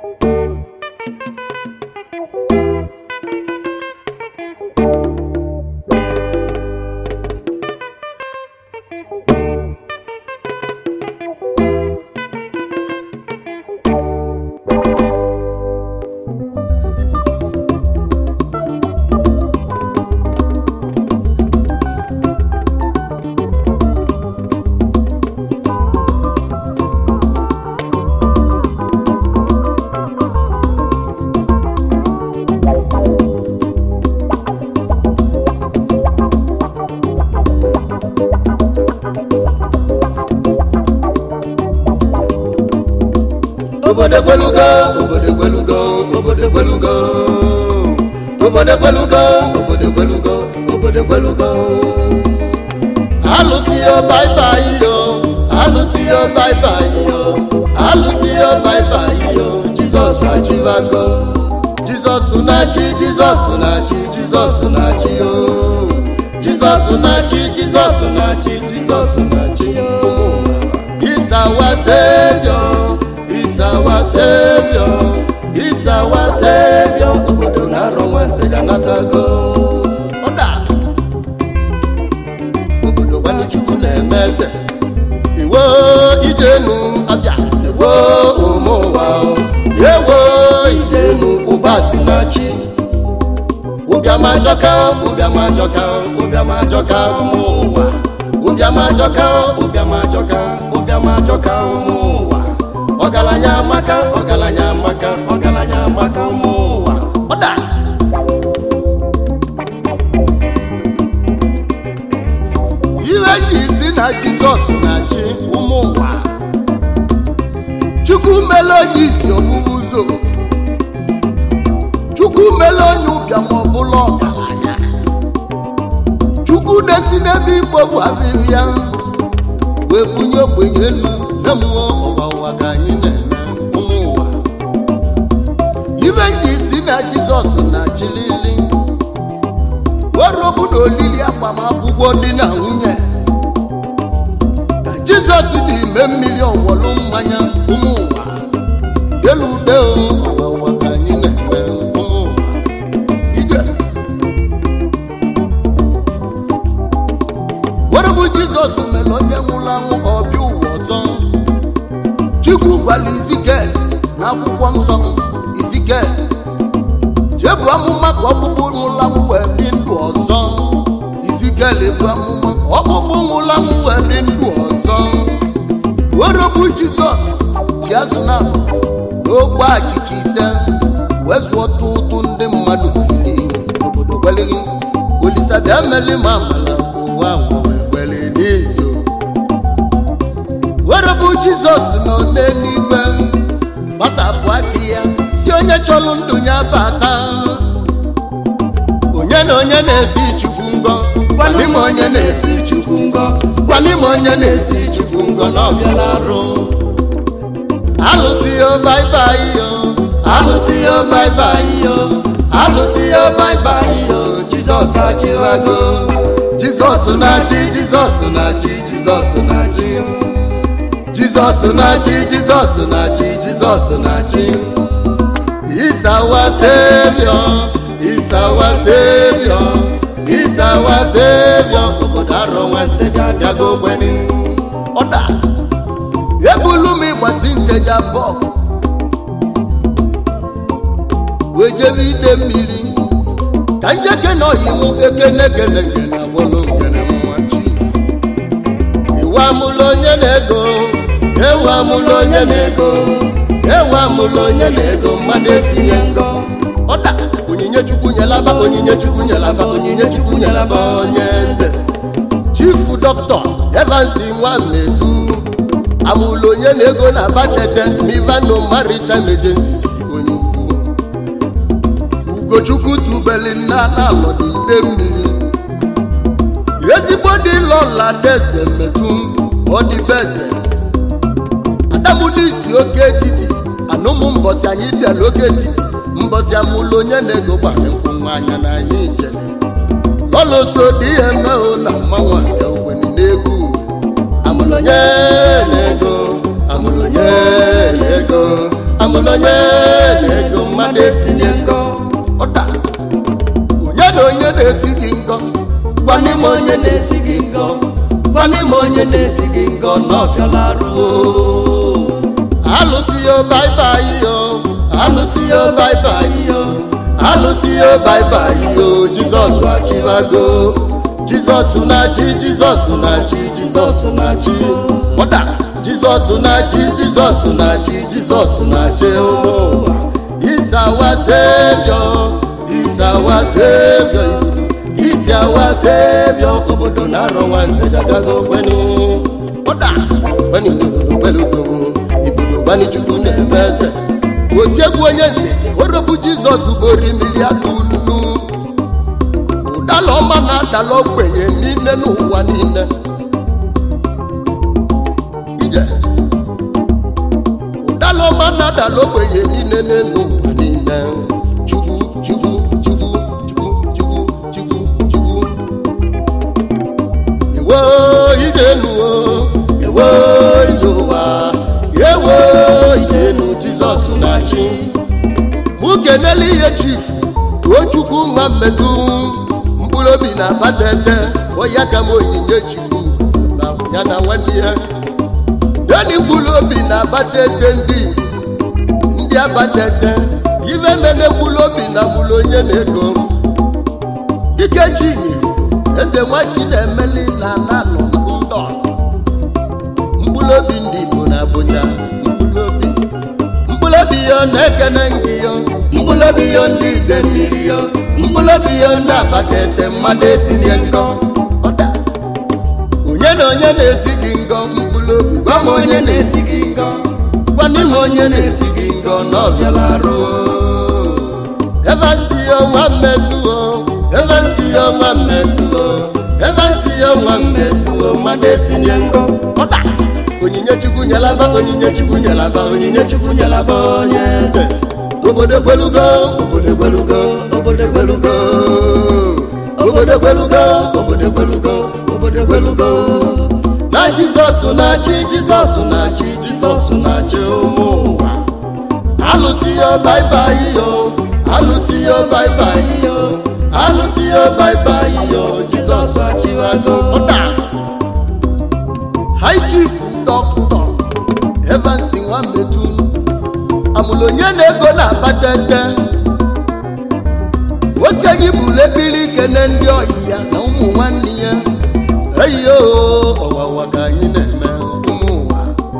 obodo gwelugo obodo gwelugo obodo gwelugo obodo gwelugo obodo gwelugo obodo gwelugo alụsị yo baibai yo alụsị yo baibai yo alụsị yo baibai yo jizọs achịbago jizọs na-achị jizọs na-achị jizọs na-achị yo jizọs na-achị jizọs na-achị jizọs na-achị yo He's our savior He's our savior He's our savior obodo na-arọ nwante ya natago ọda obodo gwaluchukwu na-eme eze iwo ijenu abịa ewo ụmụ ụwa o ewo ijenu ụbasi na chi ụbịamajọka ụbịamajọka ụbịamajọka ụmụ ụwa ụbịamajọka ụbịamajọka ụbịamajọka ụmụ ụwa ọgaranya amaka ọgaranya amaka ọgaranya amaka ụmụ ụwa ọda ihe ji isi na jizọs na-achị ụmụ ụwa chukwu mele onye isi ọbụbụ ụzọ chukwu mele onye ụbịam ọbụla ọgaranya chukwu na-esi n'ebe igbo bụ avivia wee bunye ogbenye elu na mmụọ ụwa ụwa ka anyị na-eme ụmụ ụwa ibe nji isi na jizọs na-achịlili werobu na olili agbamakwụkwọ dị na nwunye ka jizọs dị ime mmiri ọwọlụ mmanya ụmụ ụwa elu ude ụwa ụwa ka anyị na-eme ụmụ ụwa ije werobu jizọs mere onye nwụrụ anwụ ọbịa ụwa ọzọ chukwu gwara izikel na akwụkwọ nsọ izikel jebu amụma ka ọkpụkpụ nwụrụ anwụ wee dị ndụ ọzọ izikel ebu amụma ka ọkpụkpụ nwụrụ anwụ wee dị ndụ ọzọ werobu jizọs ji azụ na abụ na ogbe achịcha ise wee zụọ tụtụ ndị mmadụ iri obodo gwelighị olisa bịa meli ma amala ka ụwa nwere gwele n'izu werobu jizọs nọ n'eluigwe gbasapụ aka ya si onye chọrọ ndụ ya bata onye na onye na-esi chukwu ngọ gwali m onye na-esi chukwu ngọ gwali m onye na-esi chukwu ngọ na ọbịala arụ alụsị yo baibai yo alụsị yo baibai yo alụsị yo baibai yo jizọs achịwago jizọs na-achị jizọs na-achị jizọs na-achị jizọs na-achị jizọs na-achị jizọs na-achị He's our savior He's our savior He's our savior obodo arọ nwante ji abịago ogbenye ọda ebulu m ịgbasi nkeja bọk wee jebe ide mmiri ka njeke na oyiwu ekenegene agwọlụ ngene mma chief iwu amụlụ onye na-ego ewu amụlụ onye na-ego ewu amụlụ onye na-ego mmadụ esinye ngọ ọda onyinye chukwu nyelaba onyinye chukwu nyelaba onyinye chukwu nyelaba onye eze chifu dọkịta evans nwametu amụlụ onye na-ego na batete mivano maritime agencies onye ukwu ugochukwu tubeli nna na alọ n'ide mmiri ezigbo dị lọla deze metụ ọdịbeze adamudisi oke etiti anụmụ mbọsị anyị bịara oke etiti mbọsị amụlụ onye na-ego gbara nkwụ nwa anya na anyị jele lọlọso dị ihe mmehụ na mmanwụ nke ogbenye na-egwu amụlụ onye na-ego amụlụ onye na-ego amụlụ onye na onye na-esi gị ngọ gwanị m onye na-esi gị ngọ gwanị m onye na-esi gị ngọ n'ọfịala arụ alụsị yo baibai yo alụsị ya baibai yo alụsị yo baibai yo jizọs achịbago jizọs na-achị jizọs na-achị jizọs na-achị ọda jizọs na-achị jizọs na-achị jizọs na-achị ụmụ ụwa He's our savior He's our savior He's our savior obodo na-arọ nwante abịago kweni ọda kweni n'obodo kwelugo ibodo gbani chukwu na-eme eze otiegwu onye nteje orobu jizọs bori mmiri aka unu ụdala ọma na-adala ogbenye niile n'ụwa niile ije ụdala ọma na-adala ogbenye niile n'ụwa niile chukwu chukwu chukwu chukwu chukwu chukwu chukwu ewo ijenu ewo ije ụwa ewo ijenu jizọs na-achị mụ kenele ihe chifu tochukwu nwa mmetụ mkpụrụ obi na-akpatete ọya ka m onyinye chukwu na ya na nwanne ya yani mkpụrụ obi na-akpatete ndị ndị akpatete ibe mene mkpụrụ obi na mụrụ onye na-ego dike chinyere eze nwachi na-emeli na nalụ ndọ mkpụrụ obi ndị igbo na abụja mkpụrụ obi mkpụrụ obi ya na-ekene ngị ya mkpụrụ obi ya ndị ide mmiri ya mkpụrụ obi ya ndị akpata ete mmadụ esinye nkọ ọda onye na onye na-esi gị ngọ mkpụrụ obi gwa m onye na-esi gị ngọ gwanị m onye na-esi gị ngọ n'ọbịala arụ evansi ya nwa mmetụ o evansi ya nwa mmetụ o evansi ya nwa mmetụ o mmadụ esinye ngọ ọda onyinye chukwu nyelaba onyinye chukwu nyelaba onyinye chukwu nyelaba onye eze obodo gwelugo obodo gwelugo obodo gwelugo obodo gwelugo obodo gwelugo obodo gwelugo na jizọs na-achị jizọs na-achị jizọs na-achị ụmụ ụwa alụsị ya baibai yo alụsị ya baibai yo alụsị ya baibai yo jizọs achịwago ụda hai chief dọkịta evans nwametu amụrụ onye na-ego na-akpatete ose gị bụrụ ebiri kene ndị ọyị ya na ụmụ nwanne ya eyiyo ọwawa ka anyị na-eme ụmụ ụwa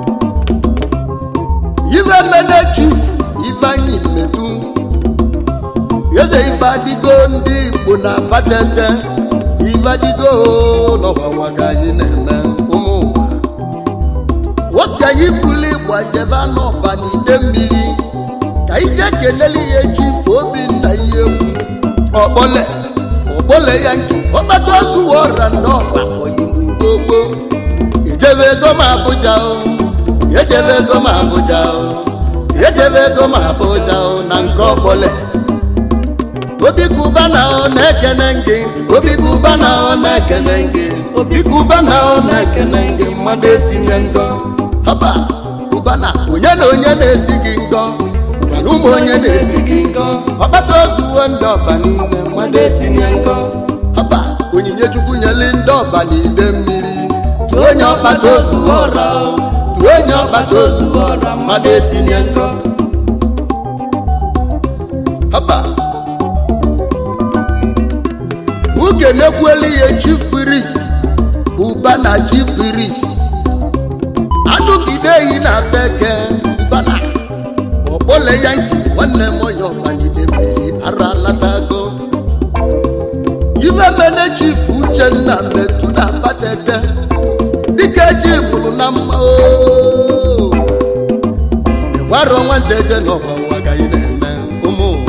ife mene chief ifeanyị mmetu eze ife adịgo ndị igbo na-akpatete ife adịgo n'ọwawa ka anyị na-eme ụmụ ụwa osi anyị buli gbajebe n'ọba n'ide mmiri ka ije kenele ihe chifu obinna ihe egwu ọkpọle ọkpọle ya nke ọkpata ozuwa ọra n'ọba oyimugbogbo ijebe ego ma abụja o ejebe ego ma abụja o ejebe ego ma abụja o na nke ọkpọle obi kubana ọ na-ekene gị obi kubana ọ na-ekene gị obi kubana ọ na-ekene gị mmadụ esinye ngọ haba kubana onye na onye na-esi gị ngọ mana ụmụ onye na-esi gị ngọ ọkpata ozuwo ndị ọba niile mmadụ esinye ngọ haba onyinye chukwu nyeli ndị ọba n'ide mmiri tụọ onye ọkpata ozuwo ọra o, tụọ onye ọkpata ozuwo ọra mmadụ esinye ngọ haba nwoke na-ekweli ihe chief priest ụba na chief priest anụgide ehi na-asa eke ụbana ọkpọle ya nke nwanne m onye ọbanide mmiri ara latago ife mene chief uchenna metu na akpatete dịka eji mụrụ na mma oo negwaro nwantete n'ọba ụwa ka anyị na-eme ụmụ ụwa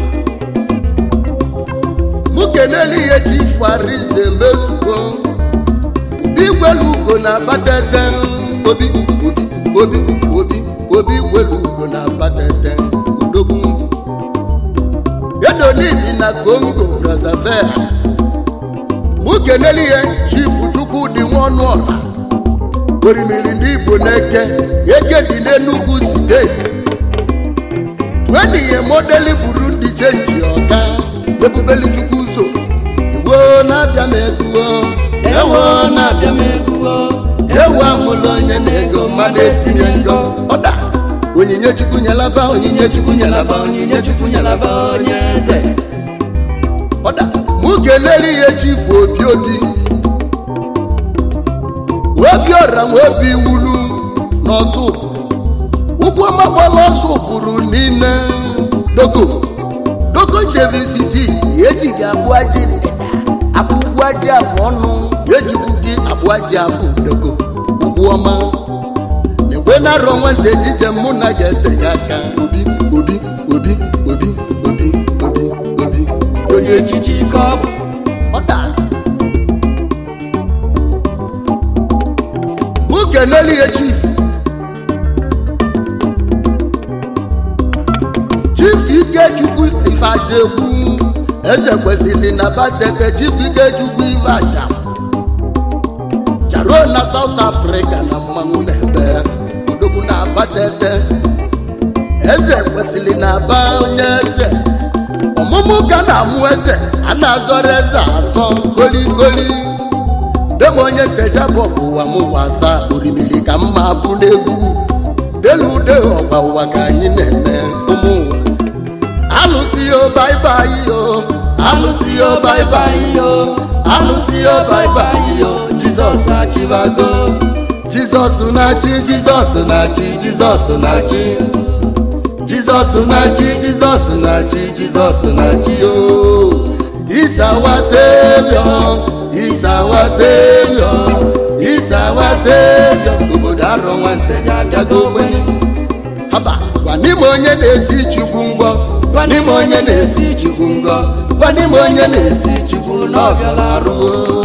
mụ kenelu ihe chief arinze mezugo obi gwelu ugo na akpatete obi obi obi obi obi gwelu ugo na akpatete odogwu edonidi na congo brazzaville mụ kenelu ihe chief chukwu dị nwa ọnụ ọra orimiri ndị igbo na-eke eke dị n'enugwu steeti wenihe modeli burundi chenji ọka ebubeli chukwu ụzọ na-abịa m egwu ewo na-abịa m egwu ewu amụla onye na-ego mmadụ esinye ngo ọda onyinye chukwu nyelaba onyinye chukwu nyelaba onyinye chukwu nyelaba onye eze ọda mụ ga-eneli ihe chifu obi obi obi ọra nwa obi wulu n'ọzọ ụbụrụ ụkwụ ọmagbala ọzọ ụbụrụ niile dogo dogo chevisiti ejighị abụọ ji ndịda abụgbu aji abụ ọnụ ejikwu gị abụọ ji abụ dogo ụkwụ ọma na-ekwe na-arọ nwata ejije mụ na ga-ete ya aka obi obi obi obi obi obi obi onye echichi ike ọ bụ ọda mụ keneli ya chief chief ikechukwu ifeajekwu eze kwesịrị na batete chief ikechukwu ife aja jaro na south africa na mmanwụ na-ebe odogwu na batete eze kwesịrị na aba onye eze ọmụmụ ka na-amụ eze a na-azọrọ eze azọ goligoli dem onye nteja bụ ụwa m wasa orimiri ka mma bụ n'egwu delu ude ọgba ụwa ka anyị na-eme ụmụ ụwa alụsị yo baibai yo alụsị yo baibai yo alụsị yo baibai yo jizọs achịbago jizọs na-achị jizọs na-achị jizọs na-achị jizọs na-achị jizọs na-achị jizọs na-achị yo isawa sevio isawa sevio isawa sevio obodo arọ nwanteja abịago ogbenye haba gwa n'ime onye na-esi chukwu ngwọ gwa n'ime onye na-esi chukwu ngọ gwa n'ime onye na-esi chukwu n'ọbịala arụ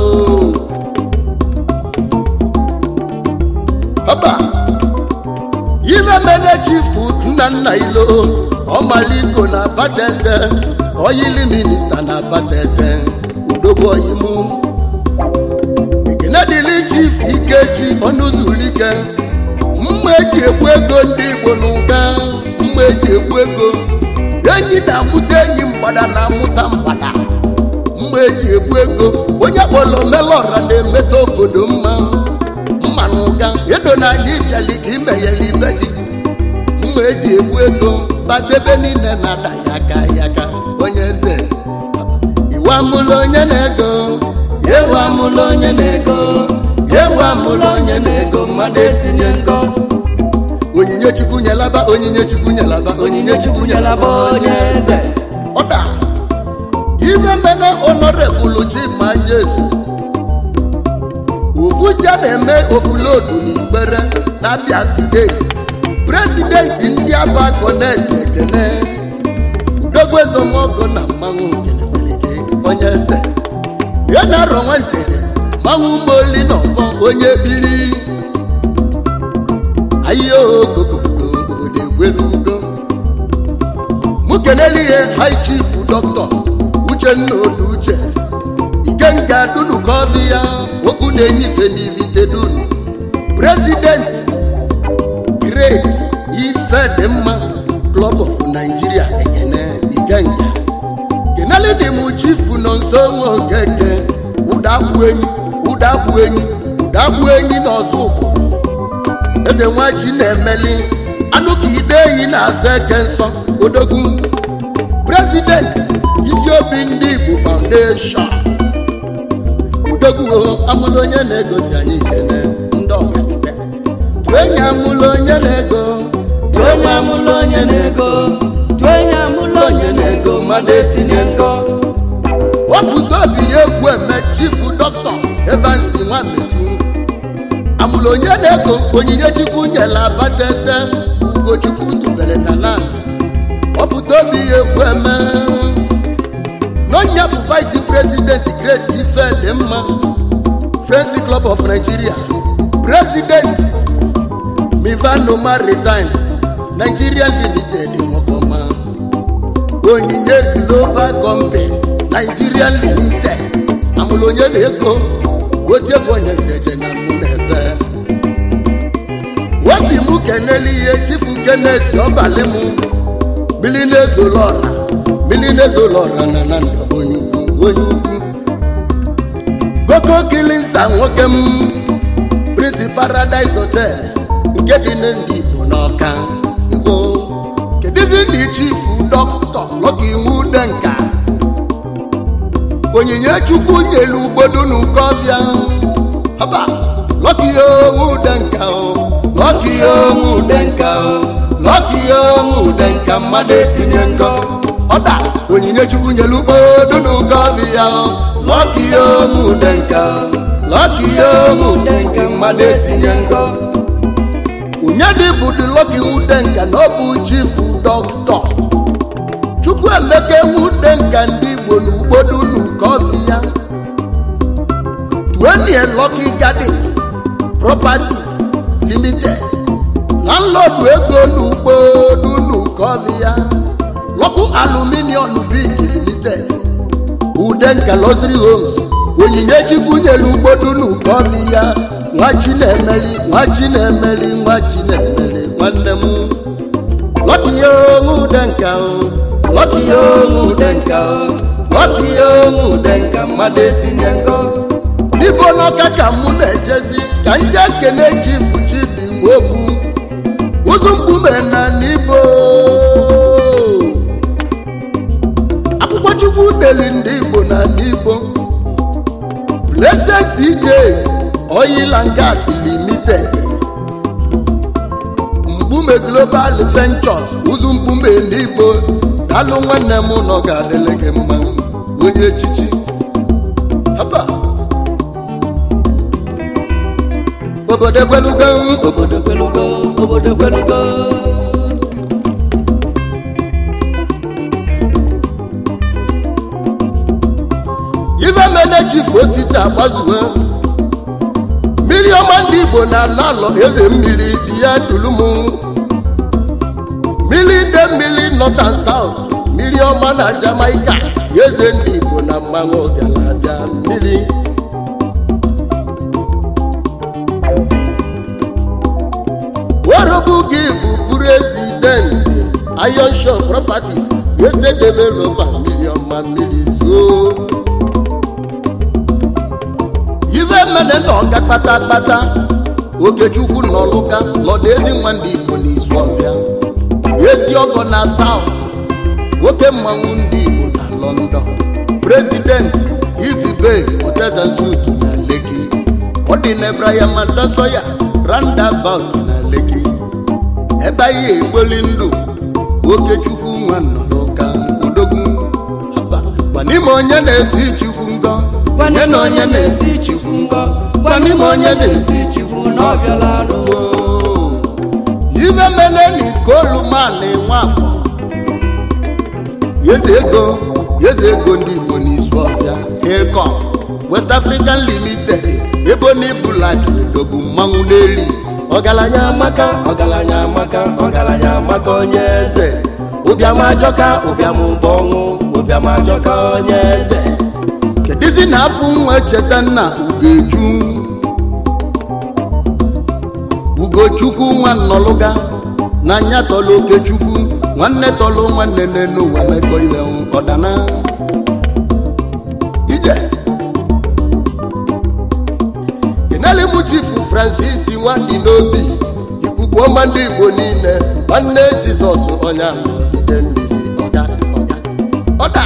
haba ife mele chifu nna nna ilo ọmaliko na batete oyili minista na batete udogbo oyimu ekene dịrị chief ikechi ọnụzulike mma eji egbu ego ndị igbo n'ụga mma eji egbu ego enyi na-amụta enyi mgbada na-amụta mgbada mma eji egbu ego onye kpọrọ melọra na-emeta obodo mma mma n'ụga edo na anyị bịali ka imeghele ibe gị mma eji egbu ego bata ebe niile na-ada ya aka ya aka onye eze iwu amụla onye na-ego ewu amụla onye na-ego ewu amụla onye na-ego mmadụ esinye ngo onyinye chukwu nyelaba onyinye chukwu nyelaba onyinye chukwu nyelaba onye eze ọda ife mene honorable chimanyesu ofu ji a na-eme ofulodu n'ikpere na abia steeti prezidenti ndị aba konet ekene udogwu ezomogo na mmanwụ kenebeleke onye eze ya na arọ nwanteje mmanwụ moli na ọfọ onye biri ayiokokoko obodo egwelugo mụ keneli ihe high chief dọkịta uchenna olu uche ikenga dunu ka ọ dị ya okwu na-enyife n'ivite dunu prezidenti great ife dị mma club of nigeria ekene ikenga keneli dị mụ chifu nọ nso nwe okeke ụdagbu enyi ụdagbu enyi ụdagbu enyi na ọzọ ụkwụ eze nwachi na-emeli anụ ka ide ehi na-asa eke nsọ odogwu prezidenti isi obi ndị igbo foundation udogwu amụla onye na-egosi anyị ikene ndị ọganibe tụ enyi amụla onye na-ego tụ onye amụla onye na-ego tụ onye amụla onye na-ego mmadụ esinye ngo wepụta obi ya egwu eme chifu dọkịta evans nwametu amụla onye na-ego onyinye chukwu nyela batete ugochukwu tubere na nana wepụta obi ya egwu eme n'ọnya bụ vice president great ife dị mma friends club of nigeria president mivano maritimes nigeria limited nwekọma onyinye global company nigeria limited amụrụ onye na-ego otie bụ onye nteje na mụ na-efe wesi mụ keneli ihe chifu kenet ọbalị mụ mmiri na-ezolọra mmiri na-ezolọra na na ndụ onye ukwu onye ukwu Boko Kilinsa nwoke m Prince Paradise Hotel nke dị na ndị Igbo n'Ọka Igbo kedụzi ndị chifu dọkịta Lucky Nwudenka onyinye chukwu nyelu ugbodo n'ukọbịa haba Lucky Nwudenka o Lucky Nwudenka o Lucky Nwudenka mmadụ esinye ngọ ọda onyinye chukwu nyelu ugbodo n'ukọbịa o Lucky Nwudenka Lucky Nwudenka mmadụ esinye ngọ onye dị bụ dị Lucky Nwudenka na ọ bụ chifu dọkịta Chukwuemeka Nwudenka ndị Igbo na ugbodo n'ukọbịa Tuenie Lucky Gardens Properties Limited landlord ego n'ugbodo n'ukọbịa Lucky Aluminium Big Limited Udenka Luxury Homes onyinye chukwu nyere ugbodo n'ukọbịa nwa Chinemeri nwa Chinemeri nwa Chinemeri nwanne m Lucky Nwudenka o Lucky Nwudenka o Lucky Nwudenka mmadụ esinye ngọ ibo n'ọka ka mụ na-ejezi ka nje kene chifu chibi nwogbu ụzụ mkpume na n'ibo akwụkwọ chukwu deli ndị igbo na n'ibo Blessed CJ Oil and Gas Limited mkpume Global Ventures ụzụ mkpume n'igbo dalụ nwanne m nọ ga-adịle gị mma onye echichi haba obodo egwelugo obodo kwelugo obodo kwelugo ife mene chifu osisi agbazuwe mmiri ọma ndị igbo na-ala alọ eze mmiri biya tulumu mmiri ide mmiri north and south mmiri ọma na jamaica eze ndị igbo na mmanwụ ọgalabịa mmiri worobu gị bụ president iron show properties estate developer mmiri ọma mmiri zoo ife mene na ọga kpatakpata okechukwu nọlụka nọdụ ezi nwa ndị igbo n'izu ọbịa ezi ọgọ na saut nwoke mmanwụ ndị igbo na london prezident izibe otezazut na leki ọ dị na ebrahim adasoya roundabout na leki ebe anyị egboli ndụ okechukwu nwa nọlụka odogwu haba gbanime onye na-esi chukwu ngọ gwane na onye na-esi chukwu ngọ gwane ma onye na-esi chukwu na ọ bịala anụ ife mene n'ikolu mali nwafọ yeze ego yeze ego ndị igbo n'izu ọbịa ịkọ west african limited ebo n'ibulak dobu mmanwụ n'eli ọgaranya amaka ọgaranya amaka ọgaranya amaka onye eze ụbịam ajọka ụbịam bụ ọnwụ ụbịam ajọka onye eze kedizi na afọ nwa cheta nna ugoju ugochukwu nwa nnọlụga na anya tọlụ okechukwu nwanne tọlụ nwanne n'ụwa mekọ ile ọdana ije keneli mụ chifu francis nwandị n'obi ikuku ọma ndị igbo niile nwanne jizọs ọnya nọgide mmiri ọga ọga ọda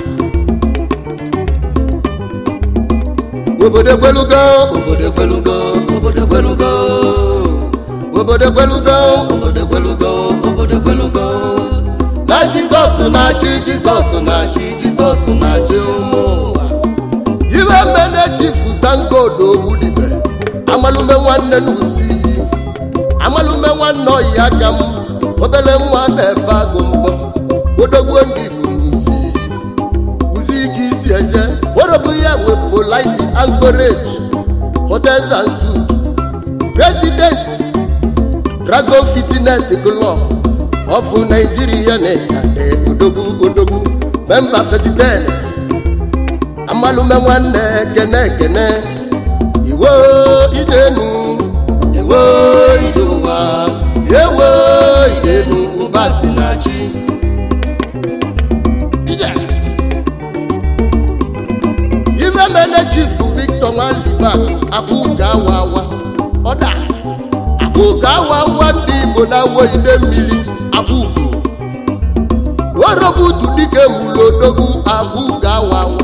obodo ekwelugo obodo kwelugo obodo kwelugo obodo ekwelugo obodo kwelugo obodo kwelugo na jizọs na-achị jizọs na-achị jizọs na-achị ụmụ ụwa iwe mmene chifu tangodo ogbudibe amalume nwanne n'uzi amalume nwanne ọyi aka m obele nwa na-ebe agụ mbọ odogwo ndị igbo n'uzi uzi ike isi eje worobu ya nwe polite anchorage hotels and suits president dragon fitness club of nigeria na-ekade odogwu odogwu memba fesitel amalume nwanne ekene ekene iwo idenu ewo ije ụwa ewo idenu ụba si na chi ije ife mene chifu victor victor nwaliba akwụga awa awa ọda akwụga awa awa ndị igbo na-awọ ide mmiri akwụgo orobutu dike mulodogwu akwụga awa awa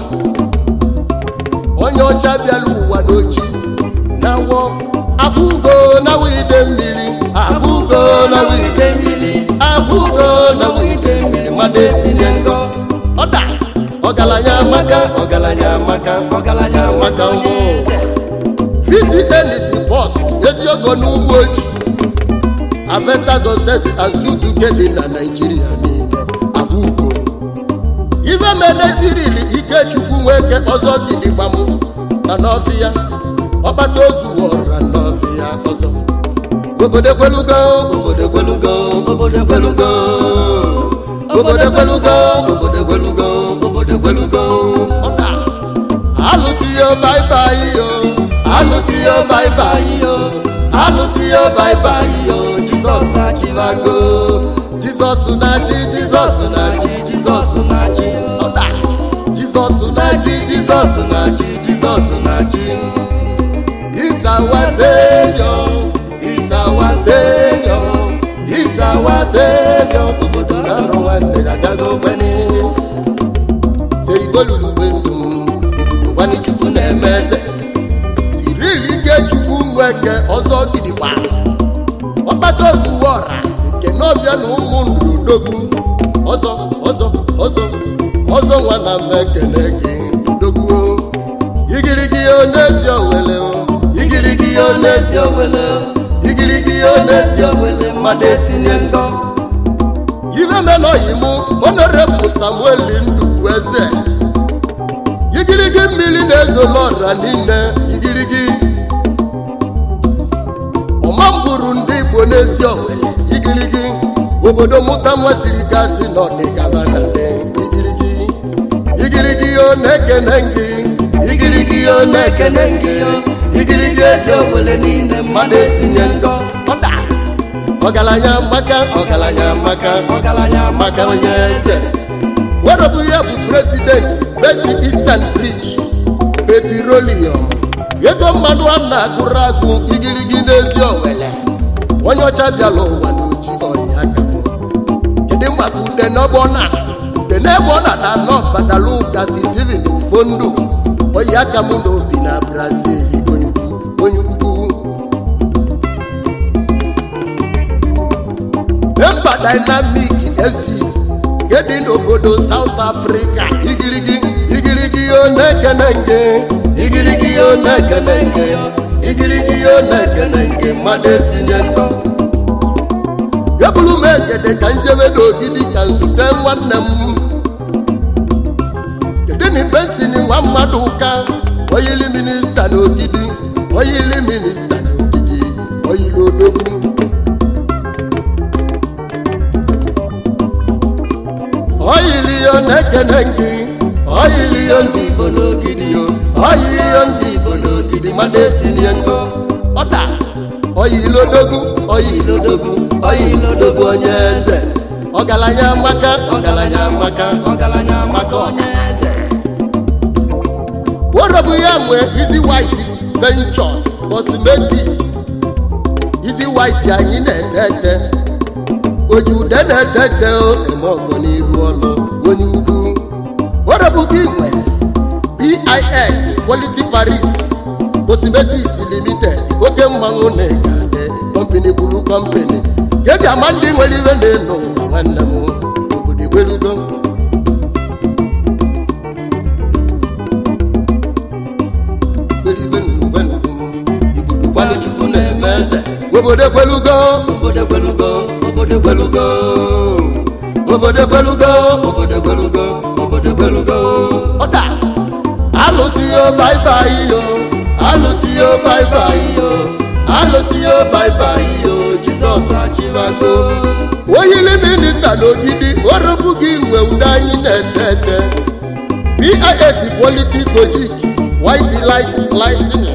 onye ọcha bịala ụwa n'ochi na-awọ akwụgo na ide mmiri akwụgo na ide mmiri akwụgo na ide mmiri mmadụ esinye nkọ ọda ọgaranya maka maka ọgaranya maka ọgaranya maka onye eze vcnc bọs eziogo n'ugbo oji avestas hotels and sutuke dị na naijiria niile abụgo ife menezirili ikechukwu nweke ọzọ gidigbam na n'ọfịa ọkpata ozu wọra n'ọfịa ọzọ obodo ekwelugo obodo ekwelugo obodo ekwelugo obodo ekwelugo obodo ekwelugo obodo ekwelugo ọda alụsị yo baibai yo alụsị yo baibai yo alụsị yo baibai yo jizọs achịbago jizọs na-achị jizọs na-achị jizọs na-achị ọda jizọs na-achị jizọs na-achị jizọs na-achị He's our savior He's our savior He's our savior obodo na-arụ nwanne agago gbeni se igolulugbe ndụ ibudokwani chukwu na-eme eze sirili ike chukwu nweke ọzọ gidigba ọkpata ozuwe ọra nke n'ọbịa na ụmụ ndudogwu ọzọ ọzọ ọzọ ọzọ nwa na m ekele gị dogwu igirigi o n'ezi owele o igirigi o n'ezi owele o igirigi o n'ezi owele mmadụ esinye ngọ ife menọghị mụ honorable samuel ndukwu eze igirigi mmiri na-ezola ọra niile igirigi ọma mbụrụ ndị igbo n'ezi owele igirigi obodo mụta nwasiri gasị n'ọdịgaba na dị igirigi igirigi o na-ekene gị igirigi o na-ekene gị igirigi ezi owele niile mmadụ esinye ngọ ọda ọgaranya maka ọgaranya maka ọgaranya maka onye eze werobu ya bụ prezidenti best eastern bridge petrolium ego mmanụ a na-agụrụ agụ igirigi n'ezi owele onye ọcha bịala ụwa n'oji ọhịa aka m kedu maka ude n'ọgbọ na ude n'ebe ọ na na anọ badalu gasi steven ufondo oyi aka m na obi na brazil onye ukwu onye ukwu memba dynamic fc nke dị n'obodo south africa igirigi igirigi o na-ekene nge igirigi o na-ekene nge igirigi o na-ekene nge mmadụ esinye ndọ ebulu m egede ka njebe n'ogidi ka nzute nwanne m kedu na ibensini nwa mmadụ ụka oyili minista n'ogidi oyili minista n'ogidi oyili odogwu oyili yo na-ekene gị oyili yo ndị igbo n'ogidi yo oyili yo ndị igbo n'ogidi mmadụ esinye ngọ ọda oyilodogwu oyilodogwu oyilodogwu onye eze ọgaranya maka ọgaranya maka ọgaranya maka onye eze worobu ya nwe izi white ventures cosmetics izi white anyị na-ete ete oji ude na-ete ete o eme ọgọ n'iru ọlụ onye ugwu worobu gị nwe bis quality paris cosmetics limited oke mmanwụ na-egade kọmpini kwuru kọmpini ka eji ama ndị nwere iwe na-eno ụwa nwanne m obodo egwelugo gbalị chukwu na-eme eze obodo ekwelugo obodo ekwelugo obodo ekwelugo obodo ekwelugo obodo ekwelugo obodo ekwelugo ọda alụsị yo baibai yo alụsị yo baibai yo alụsị yo baibai yo jizọs achịbago oyili minista n'ogidi ọrụbụ gị nwe ude anyị na-ete ete bis quality kojic white light lightning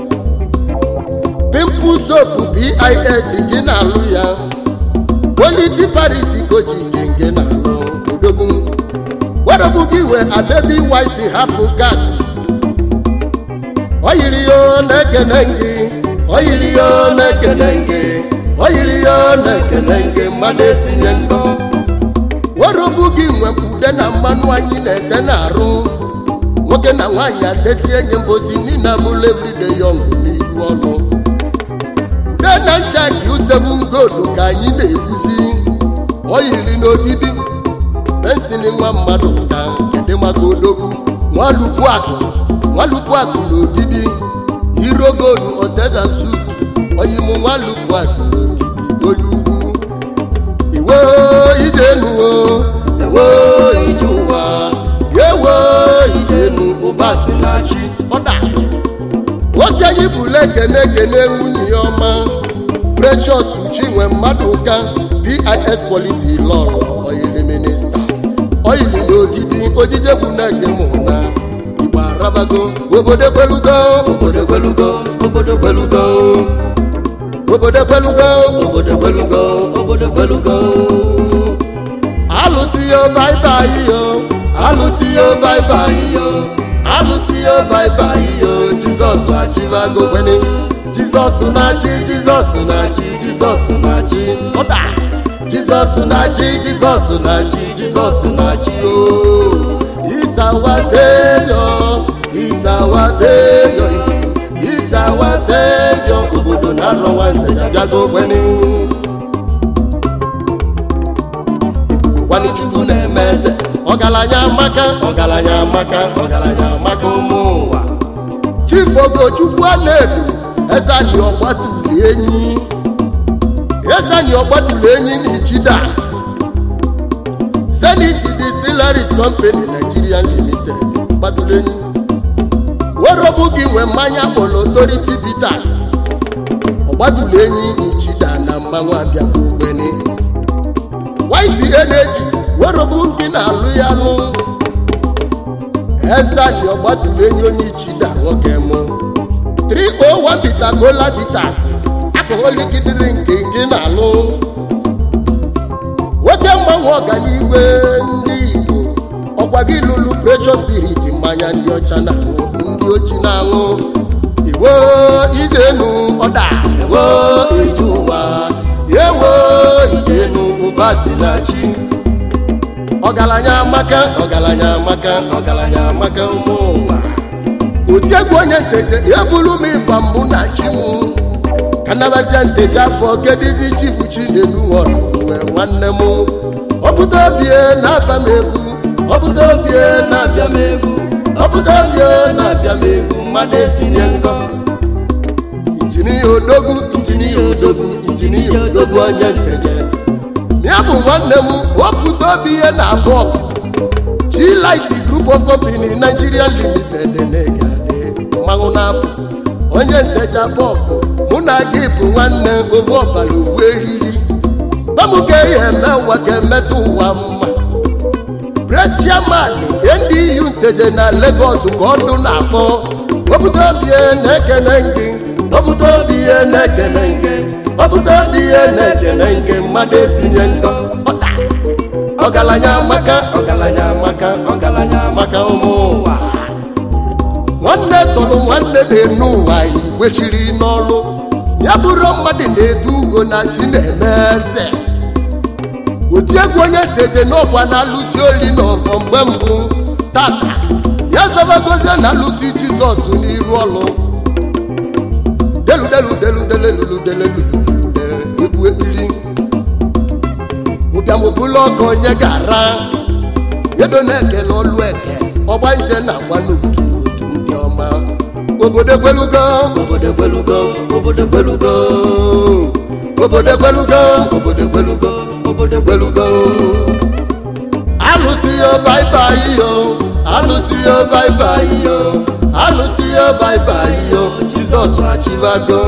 pimple soap bis gị na-alụ ya quality paris kojic nke na-alụ odogwu ọrụbụ gị nwe abebi white half gas oyiri yo na-ekene gị oyiri yo na-ekene gị oyiri yo na-ekene gị mmadụ esinye nkọ werobu gị nwepụde na mmanụ anyị na-ete na-arụ nwoke na nwaanyị atesie nye mbosi niile abụla everyday young n'ihu ọlụ ude na ncha ka usevu ngodu ka anyị na-eguzi oyiri n'odidi pensili nwa mmadụ ka kedị maka odogwu nwalukwu akụ nwalukwu akụ n'odidi iro godu oteza sut oyimụ nwalukwu akụ n'odidi onye ugwu iwe ijenuwo ewo ije ụwa ewo ijenu ụba si na chi ọda osi anyị bụla ekene ekene nwunye ya ọma precious chinwe mmadụ ụka bis politi lọlọ oyili minista oyili n'ogidi ojije bụ na ege mụ na igbo arabago obodo kwelugo obodo gwelugo obodo gwelugo obodo kwelugo obodo gwelugo obodo gwelugo alụsị yo baibai yo alụsị yo baibai yo alụsị yo baibai yo jizọs achịbago kwene jizọs na-achị jizọs na-achị jizọs na-achị ọda jizọs na-achị jizọs na-achị jizọs na-achị o isawa sevio isawa sevio isawa sevio obodo na-arọ nwante ya bịago kwene gwani chukwu na-eme eze ọgaranya amaka ọgaranya amaka ọgaranya amaka ụmụ ụwa chief ogochukwu ana-edu ezani ọgbatuli enyi ezani ọgbatuli enyi na ichida zenith distilleries company nigeria limited gbatuli enyi werobu gị nwe mmanya kpọrọ authority bitters ọgbatuli enyi na ichida na mmanwụ abịago ogbeni white energy werobu gị na-alụ ya lụ ezali ọgbatulu enyi onye ichida nwoke mụ 301 bita gola bitas alcoholic drink nke na-alụ nwoke mgbanwe ọganiigwe ndị igbo ọkwa gị lụrụ precious spirit mmanya ndị ọcha na-aṅụ ndị ochi na-aṅụ iwo ijenu ọda ewo ije ụwa ewo ijenu ụba si na chi ọgaranya amaka ọgaranya amaka ọgaranya amaka ụmụ ụwa otiegwu onye nteje ebulu m ịba mụ na chi m ka nabazia nteje afọ kedizi chifu chinedu nwọrọ uwe nwanne m ọpụta obie na-aba m egwu ọpụta obie na-abịa m egwu ọpụta obie na-abịa m egwu mmadụ esinye nkọ injinia odogwu injinia odogwu injinia odogwu onye nteje ya bụ nwanne m wepụta obi ihe na abụọ G-Light Group of Company Nigeria Limited na-egade mmanwụ na-apụ onye ntecha bọbụ mụ na gị bụ nwanne ovu ọbara ovu eriri bamụka ihe eme ụwa ka emetụ ụwa mma brechiaman NDU nteje na Lagos ka ọdụ na-akpọ wepụta obi ihe na-ekene gị wepụta obi ihe na-ekene gị wepụta obi ihe na-ekene gị mmadụ esinye nkọ ọta ọgaranya amaka ọgaranya amaka ọgaranya amaka ụmụ ụwa nwanne tọrọ nwanne na-enu ụwa igwechiri n'ọlụ ya bụrụ mmadụ na-edu ugo na chi na-eme eze otiegwu onye nteje n'ọkwa na-alụsi oli n'ọzọ mgbe mbụ tata ya zabagozie na alụsi jizọs n'iru ọlụ deludeludeludeleluludelelulude egwu ekpiri ụbịamụbụla ọkụ onye gara edo na-ekele ọlụ eke ọgba nje na-agba n'otu n'otu ndị ọma obodo ekwelugo obodo gwelugo obodo gwelugo obodo ekwelugo obodo gwelugo obodo gwelugo alụsị yo baibai yo alụsị yo baibai yo alụsị yo baibai yo jizọs achịbago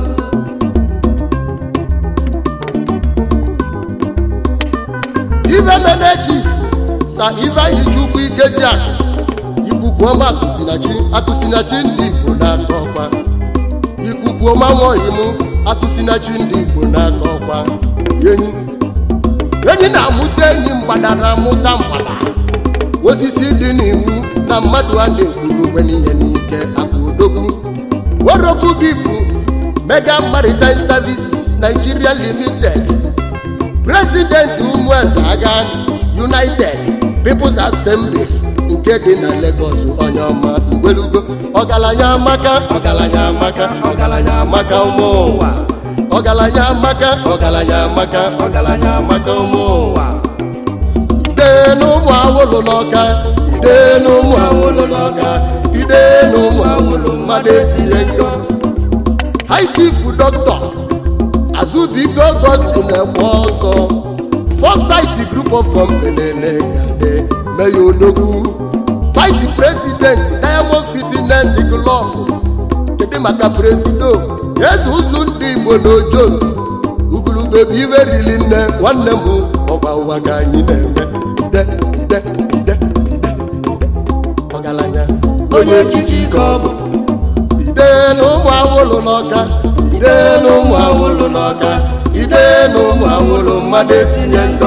ife mene chief sa ifeanyi chukwu ikeji akụ ikuku ọma akụsinachi akụsinachi ndị igbo na-atọ ọkwa ikuku ọma nwaoyi m akụsinachi ndị igbo na-atọ ọkwa enyi enyi na-amụta enyi mgbadara amụta mgbada osisi dị n'iwu na mmadụ a na-ekwuru ogbe n'ihe n'ike akụ odogwu worobu gị bụ mega maritime services nigeria limited president ụmụeze agha united peoples assembly nke dị na lagos onye ọma igwelugo ọgaranya amaka ọgaranya amaka ọgaranya amaka ụmụ ụwa ọgaranya amaka ọgaranya amaka ọgaranya amaka ụmụ ụwa ide n'ụmụ awụlụ n'ọka ide n'ụmụ awụlụ n'ọka ide n'ụmụ awụlụ mmadụ esire njọ high chief dọkịta azụbiko augustin ekwe ọzọ foresight group of company na-egade meya odogwu vice president diamond fitness club kedu maka presido eze ụzụ ndị igbo n'ojo ugurube bụ iwe rili nne nwanne m ọgba ụwa ka anyị na-eme ide ide ide ide ọgaranya onye echichi ka ọ bụ ide n'ụmụ awụlụ n'ọka ide n'ụmụ awụlụ n'ọka ide n'ụmụ awụlụ mmadụ esinye nkọ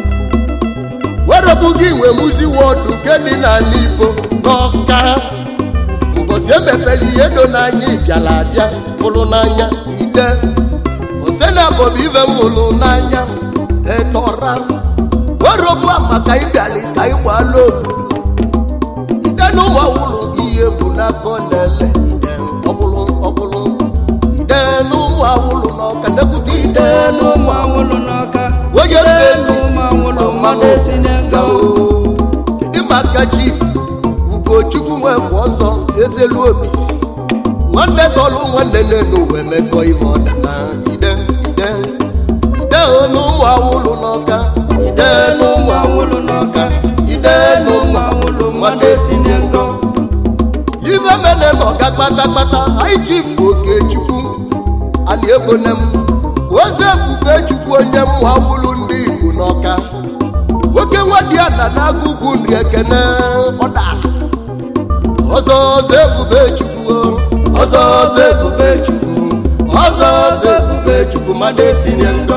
werebụ gị nwe muzi wọdụ nke dị n'ala igbo n'ọka mbọsi emepere ihe do n'anya ịbịala abịa fụrụ n'anya ide osena bọbụ ive m hụrụ n'anya etọra werebụ maka ịbịali ka ịgbala obodo ide n'ụmụ awụlụ ihe bụ n'aka na-ele ide ọbụlụ ọbụlụ ide n'ụmụ awụlụ n'ọka ndekwute ide ide n'ụmụ awụlụ n'ọka onye ide mmezi n'ụmụ awụlụ mmanụ esi n'ego kedu maka chief ugochukwu nwekwa ọzọ ezelu obi nwanne tọlụ nwanne nenu wee mekọ ihe ọda na ide ide ide n'ụmụ awụlụ n'ọka ide n'ụmụ awụlụ n'ọka ide n'ụmụ awụlụ mmadụ esi n'ego ife mene n'ọga kpatakpata anyị chifu okechukwu ana egbone m ozi ebube chukwu onye mma wụlụ ndị igbo n'ọka nwoke nwadiana na-agụgwu nri ekene ọda ọzọ ọzọ ebube chukwu ọzọ ọzọ ebube chukwu ọzọ ọzọ ebube chukwu mmadụ esinye ngọ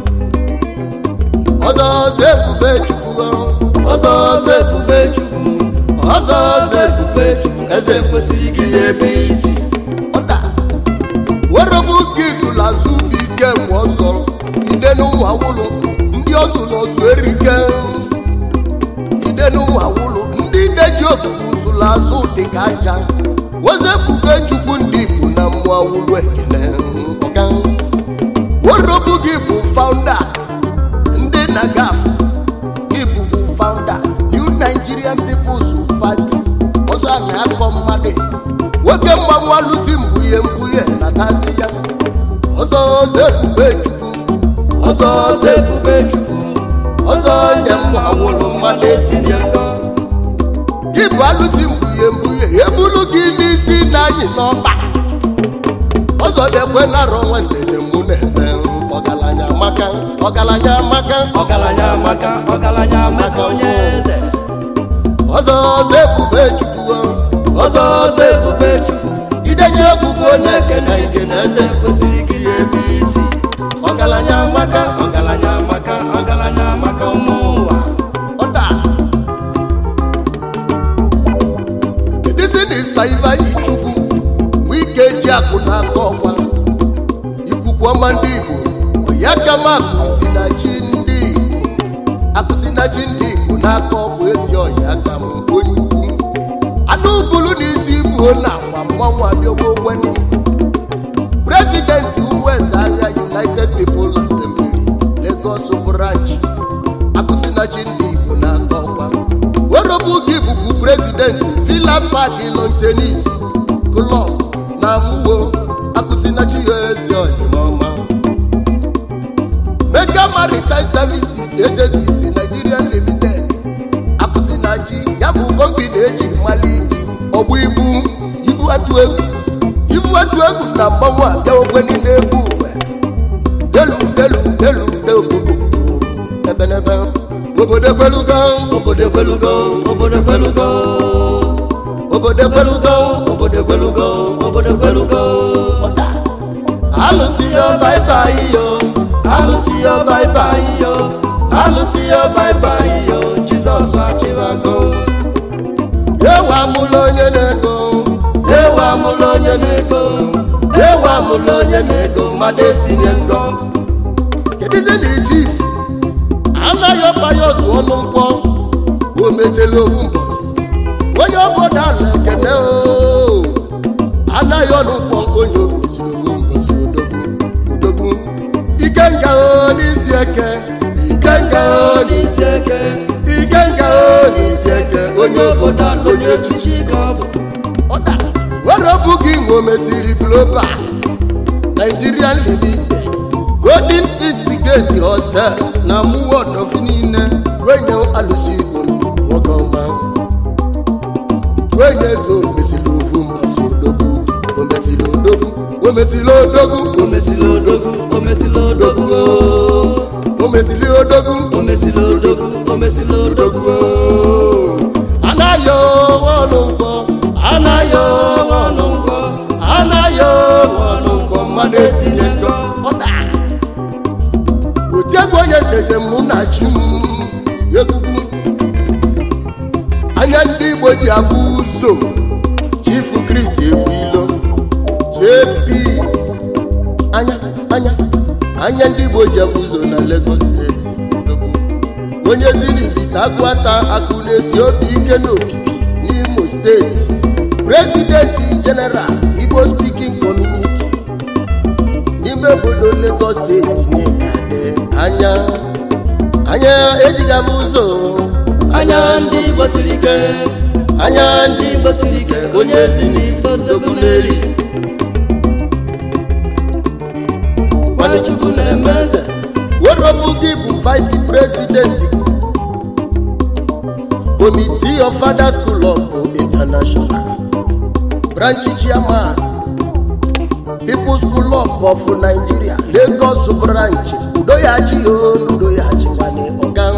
ọzọ ọzọ ebube chukwu ọzọ ọzọ ebube chukwu ọzọ ọzọ ebube chukwu eze kwesịrị gị ebe isi ọda werebu gị zụrụ azụ bụ ike bụ ọzọ ide n'ụmụ awụlụ ndị ọzụ n'ọzụ erike ide n'ụmụ awụlụ ndị ide ji obubu zụrụ azụ dị ka aja weze bube chukwu ndị igbo na mmụọ awụlụ ekele ọga werebu gị bụ faụnda ndị na gaf gị bụbu faụnda new nigerian peoples party ọzọ a na-akọ mmadụ nwoke mmanwụ alụsi mbunye mbunye na tazi ya ọzọ ọzọ ebube chukwu ọzọ ọzọ ebube chukwu ọzọ nye mma nwụrụ mmadụ esinye ngọ gị bụ alụsi mbunye mbunye ebulu gị n'isi na anyị n'ọba ọzọ na-ekwe narọ nwantede mụ na-eme ọgaranya amaka ọgaranya amaka ọgaranya amaka ọgaranya amaka onye eze ọzọ ọzọ ebube chukwu ọzọ ọzọ ebube chukwu idenye egwugwu na-ekene ike na eze kwesịrị gị ebe isi ọgaranya amaka ọgaranya amaka ọgaranya amaka ụmụ ụwa ọda kedụzi na ịsa ivanyi chukwu mgbe ike ji akụ n'aka ọkwa ikuku ọma ndị igbo ọya kama akụzi na chi ndị igbo akụzi na chi ndị igbo n'aka ọbụ ezi ọya aka m onye ugwu anụ ugulu na isi ibuo na agba mmanwụ abịawa ogbenye prezidenti ụmụeze agha united people assembly lagos branch akụsinachi ndị igbo n'aka ọkwa werobu gị bụbu prezidenti villa park lon tenis klọb na mwo akụsinachi ya ezi ọyịmọma mega maritime services agencies nigeria limited akụsinachi ya bụ kọmpini eji mali iji ọgbụ ibu ibu atụ egwu ibu atụ egwu na mgbanwe abịa okwe n'ime egwu uwe delu delu delu deobobo ebenebe obodo ekwelugo obodo ekwelugo obodo ekwelugo obodo ekwelugo obodo ekwelugo obodo ekwelugo alụsị ya baibai yo alụsị yo baibai yo alụsị yo baibai yo jizọs achịbago ewe amụla onye na-ego ewe amụla onye na-ego mụlụ onye na-ego mmadụ esinye ngọ kedizi na chief anaghị ọpayọs ọnụ nkwọ o mechela owu mbọsi onye obodo ala ekene o anaghị ọnụ nkwọ onye ogosiri owu mbọsi odogwu odogwu ike nga o n'isi eke ike nga o n'isi eke ike nga o n'isi eke onye obodo ala onye echichi ka ọ bụ ọda were bụ gị nwe omesiri global nigerian limited golden east gate hotel na muwodof niile wenye alụsi igbo nwoke ọma wenye eze omesiri ofu mbọsi odogwu omesiri odogwu omesiri odogwu o mesịrị odogwu o mesịrị odogwu o. omesiri odogwu o mesịrị odogwu o mesịrị odogwu o. anaghị onwe ọnụ mkpọ anaghị onwe ọnụ mkpọ anaghị onwe ọnụ mkpọ mmadụ esinye njọ ọda otiegwu onye tete mụ na chi m egwugwu anya ndị igbo ji afụ ụzọ chifu kris ebuilo jp anya anya anya ndị igbo ji afụ ụzọ na lagos steeti Odogwu. onye zinivita agụata akụ na-esi obi ike n'okike n'imo steeti prezidenti jeneral igbo speaking community n'ime obodo lagos steeti nyekade anya anya ejighị abụ ụzọ anya ndị igbo siri ike anya ndị ndị igbo siri ike onye ezi n'ife odogwu na-eri nwanne chukwu na-eme eze werobu gị bụ vice president committee of father school of international branch chairman people's school of of nigeria lagos branch udoyachi onu udoyachi nwane ọga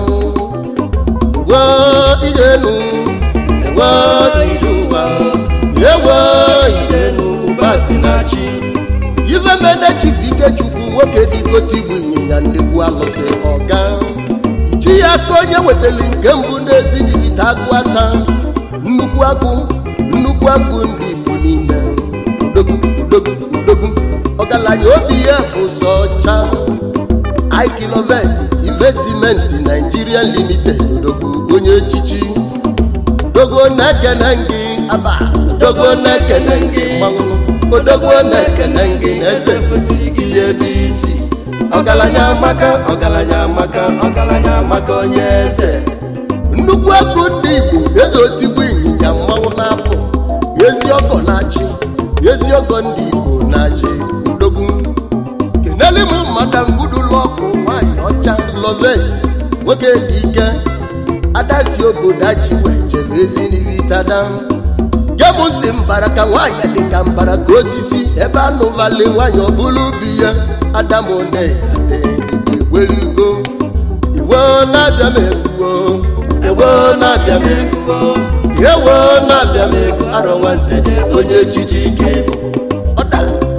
ewe ijenu ewe ije ụwa ewe ijenu basi na chi ife mene chifu ikechukwu nwoke dịgote igbu ịnyịnya nnekwu alụsị ọga chi ya ka onye wetara nke mbụ n'ezinibite agụ ata nnukwu agụ nnukwu agụ ndị igbo niile udogwu udogwu udogwu ọgaranya obi ya bụ sọ ọcha ikilovet investment nigeria limited odogwu onye echichi dogo na-ekene gị aba dogo na-ekene gị mmanwụ odogwu na-ekene gị na eze kwesịrị gị ya ebe isi ọgaranya amaka ọgaranya amaka ọgaranya amaka onye eze nnukwu ego ndị igbo eze otigbu ịnyịnya mmanwụ na-apụ ezi ọgọ na-achị ezi ọgọ ndị igbo na-achị udogwu keneli m mmadụ ngudulọkụ nwanyị ọcha lovet nwoke dị ike adasi obodo achi wee jere ezi n'ivitada gem ntị mbara ka nwaanyị dị ka mbara ka osisi ebe anụvali nwaanyị ọbụla ubi ya adamone igwerigo iwe na-abịa m egwuo ewo na-abịa m egwu ewo na-abịa m egwu arọ nwanteje onye echichi ike bụ ọda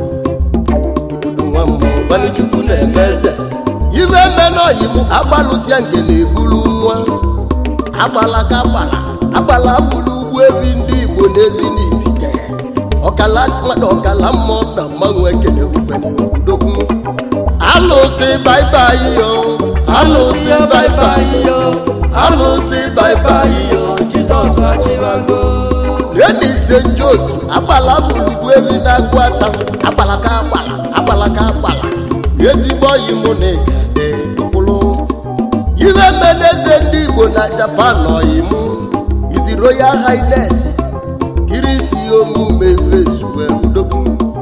ibudu nwa mmụọ nwanne chukwu na-eme eze ife menoyi m agbalụsịa nke na-ebulu nwa agbala ka agbala agbala bụrụ ugwu ebi ndị igbo n'ezi n'ifite ọkala mmadụ ọkala mmụọ na mmanwụ ekele ugbene udogwu alụsị baibai yo alụsị baibai yo alụsị baibai yo jizọs achịbago neni ise njosu agbala bụrụ ugwu ebi na-agụ ata agbala ka agbala agbala ka agbala ezigbo oyi mụ na ịgade kwụrụ ihe meneze ndị igbo na japan oyi mụ izi royal highness kirisi omume ezuwe udogwu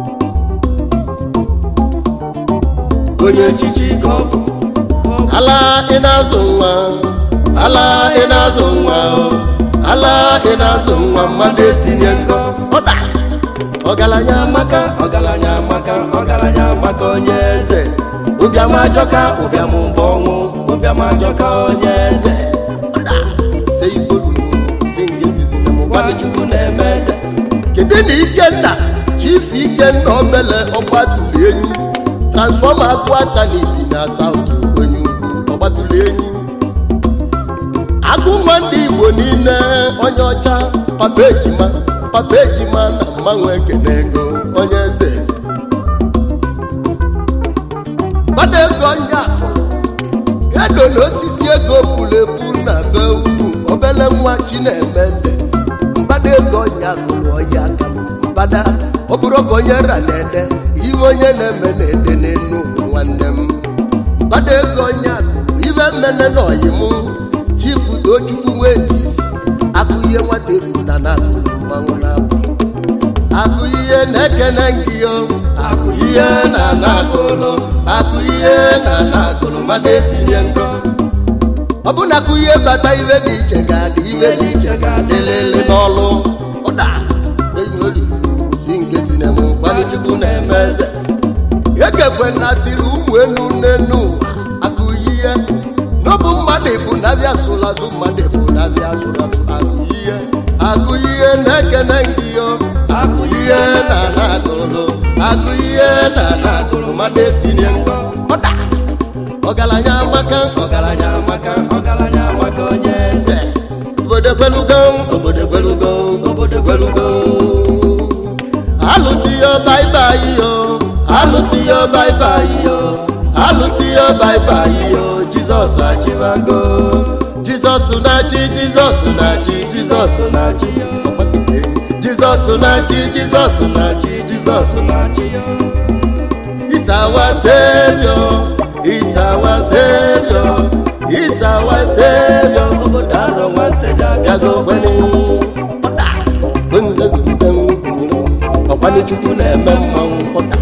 onye echichi ka ọ bụ ala ị na-azụ nwa ala ị na-azụ nwa o ala ị na-azụ nwa mmadụ esinye nkọ ọda ọgaranya amaka ọgaranya amaka ọgaranya amaka onye eze ụbịam ajọka ụbịam bụ ọnwụ ụbịam ajọka onye eze ọda se igbodu tingezizi na mụgbalị nwanne chukwu na-eme eze kedu na ikenna chief ikenna obele ọgbatụrụ enyi transfọma akụ aka na ibi na saut onye ugwu ọgbatụrụ enyi agụ nwa ndị igbo niile onye ọcha papa ejima papa ejima na mmanwụ ekene ego onye eze mmadụ ego nya edo na osisi ego pụrụ epu na be unu obele nwa chinemeze mgbada ego nya gụrụ ọya aka m mgbada ọ bụrụ ka onye ra na-ede ihe onye na-eme na-ede n'enu ụwa nwanne m mgbada ego nya gụrụ ibe mmene na ọyị m chifu tochukwu nwa ezisi akụ ihe nwata egwu na na-agụrụ mmanwụ na-abụ akụ ihe na-ekene gị yo akụ ihe na na-agụlụ akụ ihe na na-agụlụ mmadụ esinye ngọ ọ bụ na akụ ihe bata ibe dị iche ga-adị ibe dị iche ga-adị lele n'ọlụ ụda si nke si na mụ gbalịchukwu na-eme eze ekekwe na siri ụmụ enu n'enu ụwa akụ ihe n'ọbụ mmadụ bụ na-abịa sụrụ azụ mmadụ bụ na-abịa sụrụ azụ akụ ihe akụ ihe na-ekene gị yo akụ ihe na na-agụlụ akụ ihe na na-agụlụ mmadụ esinye ngọ ọda ọgaranya amaka ọgaranya amaka ọgaranya amaka onye eze obodo gwelugo obodo gwelugo obodo gwelugo alụsị yo baibai yo alụsị yo baibai yo alụsị yo baibai yo jizọs achịbago jizọs na-achị jizọs na-achị jizọs na-achị yo jizọs na-achị jizọs na-achị jizọs na-achị yo is our savior is our savior is our savior obodo arọ nwanteja bịago kwenu ọkwanye chukwu na-eme mmanwụ ụda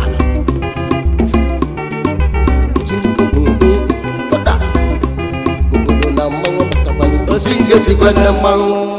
ụda obodo na mmanwụ pụtakwalụ osi nke sikwa na mmanwụ